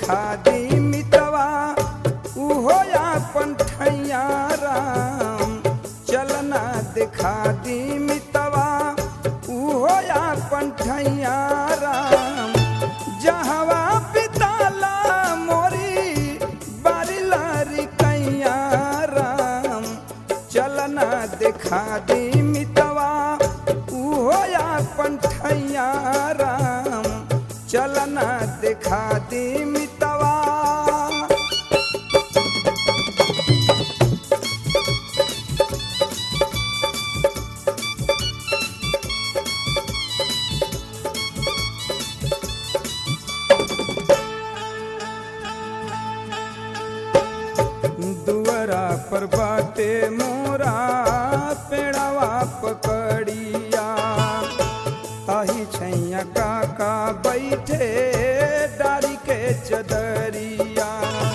दिखा दी मितवा उहो अपन ठैया राम चलना दिखा दी मितवा उहो अपन ठैया राम जहवा पिताला मोरी बारी लारी कैया राम चलना दिखा दी मितवा उहो अपन ठैया राम चलना दिखा दी मितवा दुअरा पर बाटे मोरा पेड़वा पकड़िया ताही छैया काका बैठे डारी के चदरिया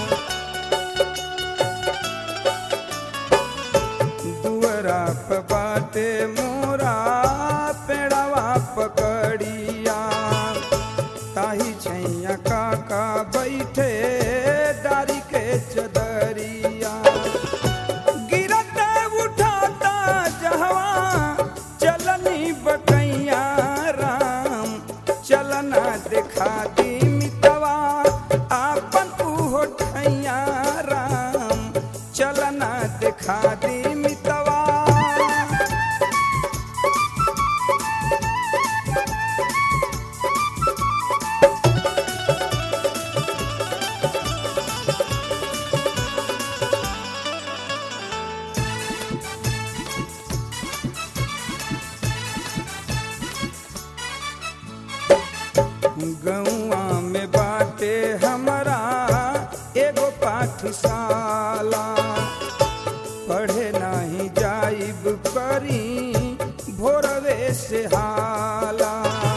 दुअरा पर बाटे मोरा पेड़वा पकड़िया ताही छैया काका बैठे डारी के चदरिया गिरत उठाता जहवा चलनी बकैया राम चलना दिखा दी मितवा आपन उहो ठैया राम चलना दिखा दी मितवा गौआ में बाटे हमरा एगो पाठशाला पढ़े नहीं जाइब करी भोरवे से हाला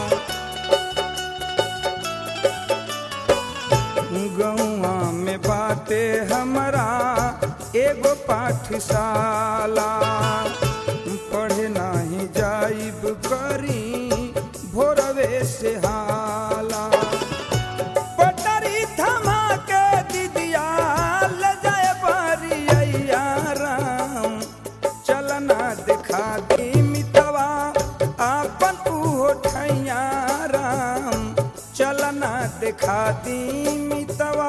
गौआ में बाटे हमरा एगो पाठशाला पढ़े नहीं जाइब करी भोरवे से हाला पटरी थमा के दिदिया ले जाए बरिया राम चलना दिखा दी मितवा आपन उहो ठैया राम चलना दिखा दी मितवा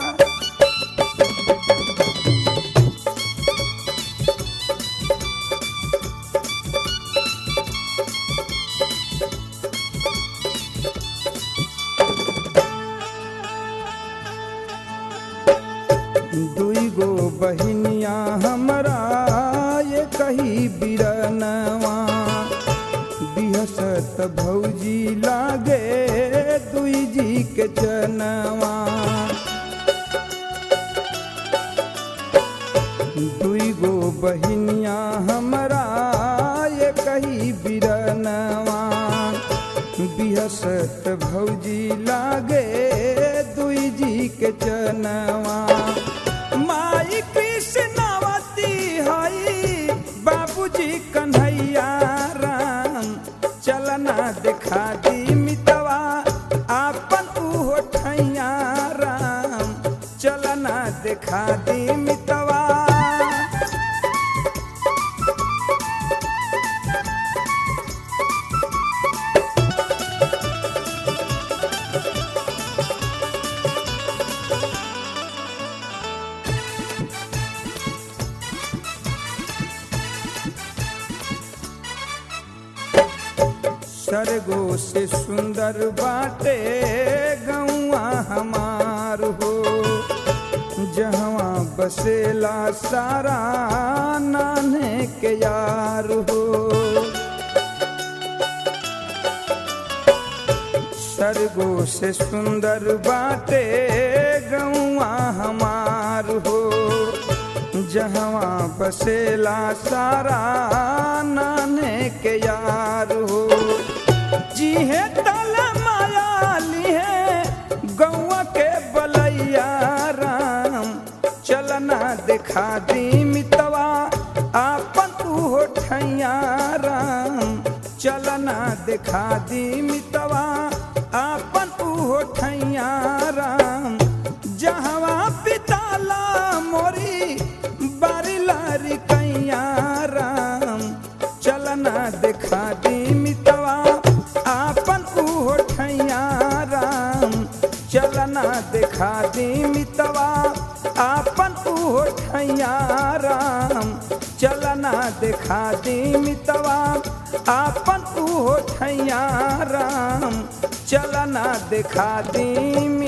दुई गो बहिनिया हमरा ये कही बिरनवा बिहसत भौजी लागे दुई जी के जनवा दुई गो बहिनिया हमरा ये कही बिरनवा बिहसत भौजी लागे दुई जी के चनवा माई कृष्णावती हई बाबूजी कन्हैया राम चलना दिखा दी मितवा आपन उहो ठैया राम चलना दिखा दी मितवा सरगो से सुंदर बाटे गौआ हमार हो जहवा बसेला सारा नाने के यार हो सरगो से सुंदर बाटे गौआ हमार हो जहवा बसेला सारा नाने के यार हो जी है तल माया ली है गौआ के बलैया राम चलना दिखा दी मितवा आपन उहो ठैया राम चलना दिखा दी मितवा आपन उहो ठैया राम दिखा दी मितवा आपन उहो ठैया राम चलना दिखा दी मितवा आपन उहो ठैया राम चलना दिखा दी